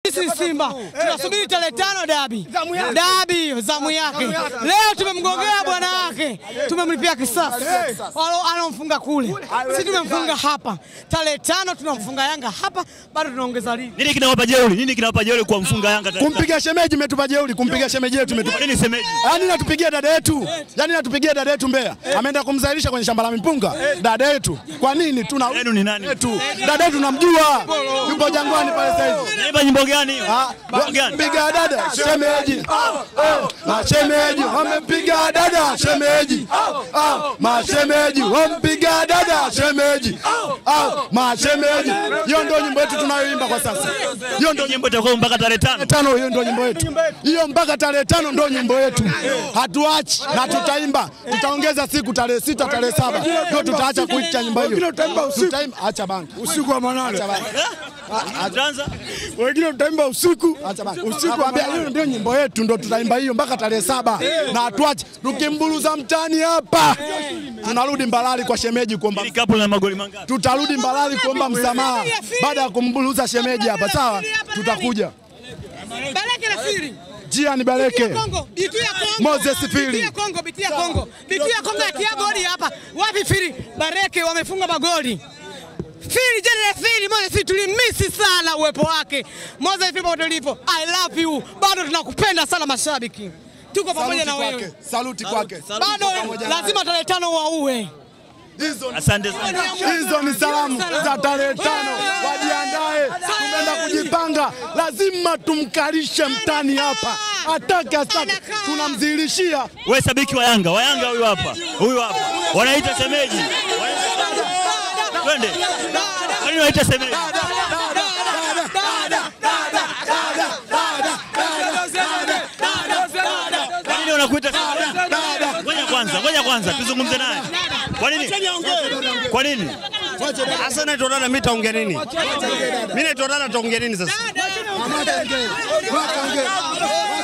Sisi Simba tunasubiri tarehe tano dabi, dabi zamu yake. Leo tumemgongea bwana wake, tumemlipia kisasi Alo- alomfunga kule, sisi tumemfunga hapa. Tarehe tano tunamfunga Yanga hapa, bado tunaongeza ligi. Nini kinawapa jeuri? Nini kinawapa jeuri kwa mfunga Yanga? tarehe tano? Kumpiga shemeji metupa jeuri, kumpiga shemeji yetu metupa Kwa nini semeji? Yaani natupigia dada yetu, yaani natupigia dada yetu Mbeya, ameenda kumzalisha kwenye shamba la mipunga dada yetu. Kwa nini tuna Yenu ni nani? yetu dada yetu namjua, yupo Jangwani pale sasa hivi. Naimba nyimbo gani? hiyo? Ah, Nyimbo gani? Piga dada shemeji, Ah, mashemeji wamempiga dada shemeji, Ah, mashemeji wampiga dada shemeji, Ah, mashemeji. Hiyo ndio nyimbo yetu tunayoimba kwa sasa, hiyo ndio Nyimbo itakuwa mpaka tarehe tano. tano hiyo ndio nyimbo yetu hiyo, mpaka tarehe tano ndio nyimbo yetu. Hatuachi na tutaimba, tutaongeza siku tarehe sita, tarehe saba ndio tutaacha kuita nyimbo hiyo. Tutaimba, acha bana, usiku wa manane, acha bana, Tutaanza wengine tutaimba usiku. acha bana. Nakwambia hiyo ndio nyimbo yetu, ndio tutaimba hiyo mpaka tarehe saba na hatuachi. Tukimburuza mtani hapa, tunarudi Mbalali kwa shemeji kuomba ili kapu na magoli mangapi? tutarudi Mbalali kuomba msamaha baada ya kumburuza shemeji hapa, sawa? Tutakuja Bareke na Fili. Jia ni Baleke. Kongo, bitu ya Kongo. Moses Fili. Bitu ya Kongo, bitu ya Kongo. Bitu ya Kongo atia goli hapa. Wapi Fili? Bareke wamefunga magoli. Fili jana Fili, Moses Fili tulimisi sana uwepo wake. Moses Fili popote ulipo. I love you. Bado tunakupenda sana mashabiki. Tuko pamoja na Saluti wewe. kwake, saluti kwake. Bado lazima tarehe tano waue. Asante sana. Hizo ni salamu za tarehe tano, wajiandae, tunaenda kujipanga. Lazima tumkalishe mtani hapa, atake asitake, tunamdhihirishia Wewe sabiki wa Yanga, wa Yanga huyu hapa. Huyu hapa. Wanaita semeji. Twende. Kwa nini wanaita semeji? Kwa nini wanakuita semeji? Ngoja kwanza, ngoja kwanza tuzungumze naye. Kwa nini? Kwa nini? Sasa naitwa dada, mimi taongea nini? Mimi naitwa dada, taongea nini sasa? Wakaongee.